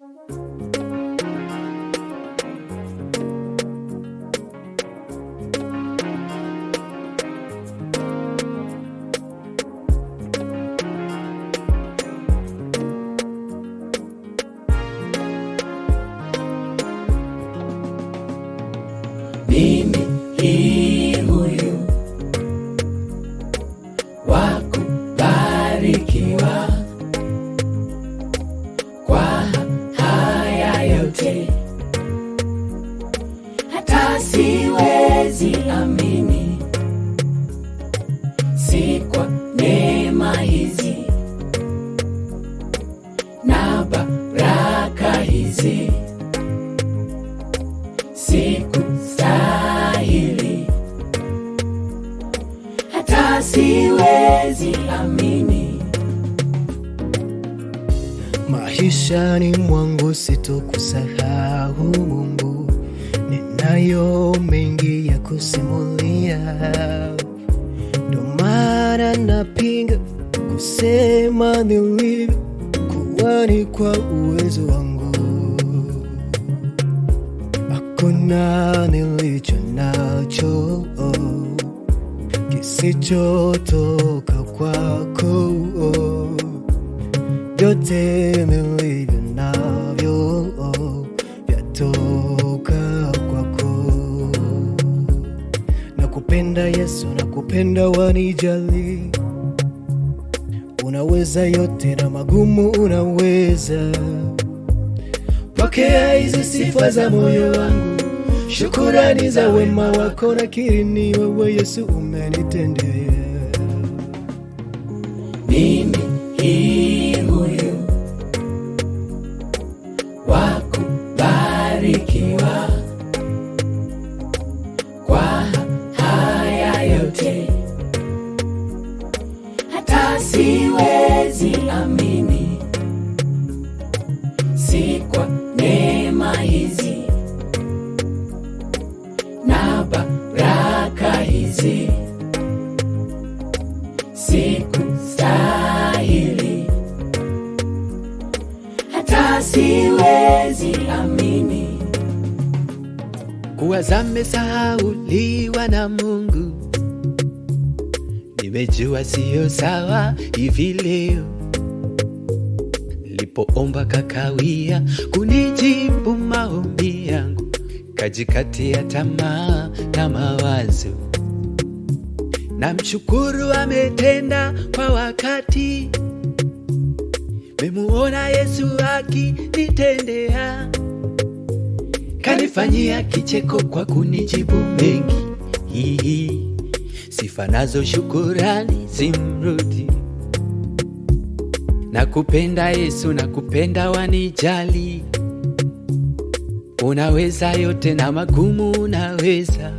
mimi ni huyu wa kubarikiwa kwa haya yote, hata siwezi amini, si kwa neema hizi na baraka hizi sikustahili, hata siwezi amini. Maishani mwangu sitokusahau Mungu, ninayo mengi ya kusimulia, ndo maana napinga kusema nilivyo, kuwa ni kwa uwezo wangu, hakuna nilicho nacho kisichotoka kwako vyote nilivyo navyo vyatoka kwako. Nakupenda Yesu, nakupenda wanijali, unaweza yote na magumu unaweza. Pokea hizi sifa za moyo wangu, shukurani za wema wako, nakiri ni wewe Yesu umenitendea. Mimi ni huyu wa kubarikiwa kwa haya yote, hata siwezi amini, si kwa neema hizi na baraka hizi sikustahili, hata siwezi amini. kuwa zamesahauliwa na Mungu. Nimejua siyo sawa hivi leo, nilipoomba kakawia kunijibu maombi yangu, kajikati ya tamaa na mawazo. Namshukuru ametenda kwa wakati, memuona Yesu akinitendea kanifanyia kicheko kwa kunijibu mengi. Hihi sifa nazo shukurani zimrudi. Nakupenda Yesu, nakupenda wanijali, unaweza yote na magumu unaweza.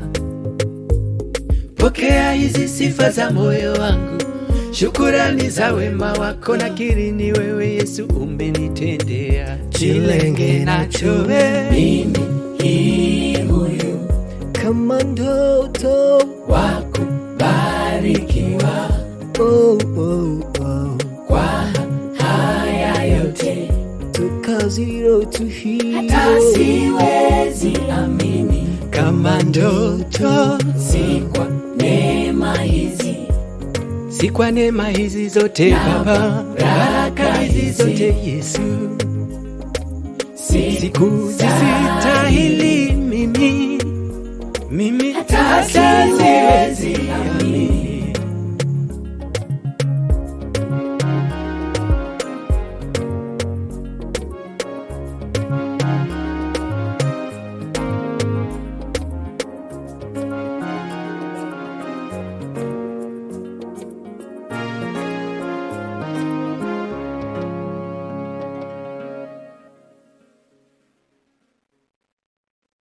Pokea hizi sifa za moyo wangu, shukurani za wema wako, nakiri ni wewe Yesu umenitendea. Jilenge nacho wewe Mimi ni huyu Kama ndoto wa kubarikiwa oh, oh, oh. kwa haya yote, Toka zero to hata hero siwezi amini, kama ndoto, si kwa neema hizi si kwa neema hizi zote Baba, baraka hizi zote Yesu, sikuzistahili mimi, mimi hata